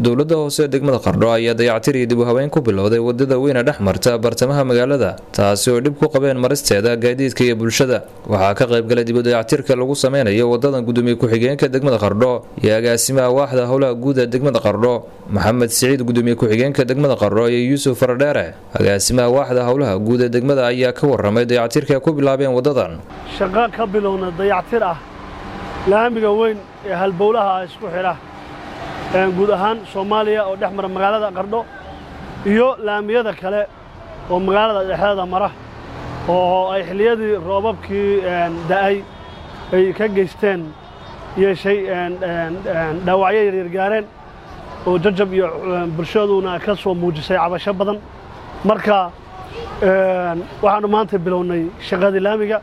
dowladda hoose degmada qardho ayaa dayactir iyo dib u habeyn ku bilowday wadada weyne dhex marta bartamaha magaalada taasi oo dhib ku qabeen maristeeda gaadiidka iyo bulshada waxaa ka qaybgalay dib u dayactirka lagu sameynayo wadadan gudoomiye ku-xigeenka degmada qardho iyo agaasimaha waaxda howlaha guud ee degmada qardho maxamed siciid gudoomiye ku-xigeenka degmada qardho iyo yuusuf faradheere agaasimaha waaxda howlaha guud ee degmada ayaa ka waramay dayactirka ku bilaabeen wadadan shaqo ka bilowna dayactir ah laamiga weyn ee halbowlaha isku xidha guud ahaan soomaaliya oo dhex mara magaalada qardho iyo laamiyada kale oo magaalada dhexdeeda mara oo ay xilliyadii roobabkii da'ay ay ka geysteen yeeshay dhaawacyo yaryar gaareen oo jajab iyo bulshaduna ka soo muujisay cabasho badan marka waxaannu maanta bilownay shaqadii laamiga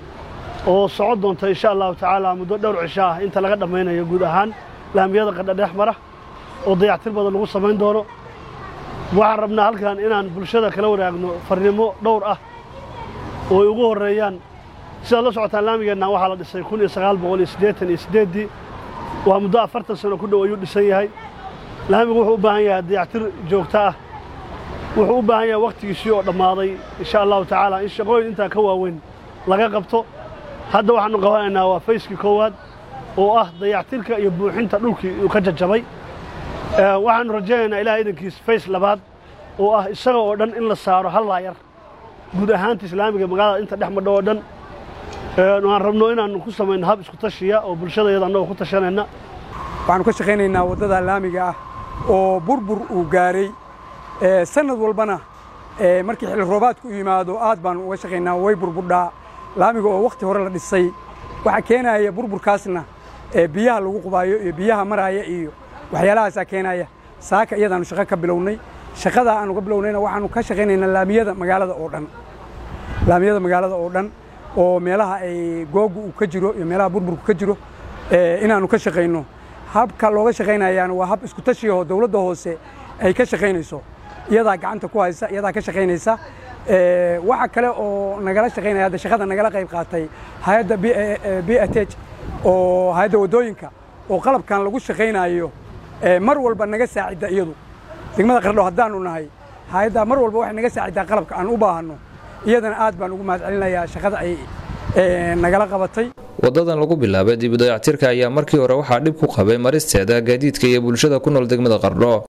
oo socon doonta insha allahu tacaala muddo dhowr cisho ah inta laga dhammaynayo guud ahaan laamiyada qadha dhex mara oo dayactir badan lagu samayn doono waxaan rabnaa halkan inaan bulshada kala wadaagno farnimo dhowr ah oo ay ugu horreeyaan sidaad la socotaan laamigeenna waxaa la dhisay kun iyo sagaal boqol iyo siddeetan iyo siddeeddii waa muddo afartan sano ku dhow ayuu dhisan yahay laamigu wuxuu u baahan yahay dayactir joogto ah wuxuu u baahan yahay wakhtigiisii oo dhammaaday insha allahu tacaala in shaqooyin intaa ka waaweyn laga qabto hadda waxaannu qabanaynaa waa fayskii koowaad oo ah dayactirka iyo buuxinta dhulkii uu ka jajabay waxaannu rajaynaynaa ilaah idankiis fays labaad oo ah isaga oo dhan in la saaro hal laayar guud ahaanta islaamiga magaalada inta dhex madho oo dhan aan rabno inaannu ku samayno hab isku tashiya oo bulshadayada annagoo ku tashanayna waxaannu ka shaqaynaynaa waddada laamiga ah oo burbur uu gaaray sannad walbana markii xilli roobaadku u yimaado aad baannu uga shaqaynaa way burburdhaa laamiga oo wakhti hore la dhisay waxaa keenaya burburkaasna biyaha lagu qubaayo iyo biyaha maraaya iyo waxyaalahaasaa keenaya saaka iyadaannu shaqo ka bilownay shaqadaa aannu ka bilownayna waxaannu ka shaqaynaynaa laamiyada magaalada oo dhan laamiyada magaalada oo dhan oo meelaha ay googu uu ka jiro iyo meelaha burburku ka jiro inaannu ka shaqayno habka looga shaqaynayaana waa hab isku tashiyaho dowladda hoose ay ka shaqaynayso iyadaa gacanta ku haysa iyadaa ka shaqaynaysa waxa kale oo nagala shaqaynaya hadda shaqada nagala qayb qaatay hay-adda b at h oo hay-adda waddooyinka oo qalabkan lagu shaqaynayo mar walba naga saacidda iyadu degmada qardho haddaannu nahay hay-addaa mar walba waxay naga saaciddaa qalabka aan u baahanno iyadana aad baan ugu mahad celinayaa shaqada ay nagala qabatay wadadan lagu bilaabay dib u dayactirka ayaa markii hore waxaa dhib ku qabay maristeeda gaadiidka iyo bulshada ku nool degmada qardho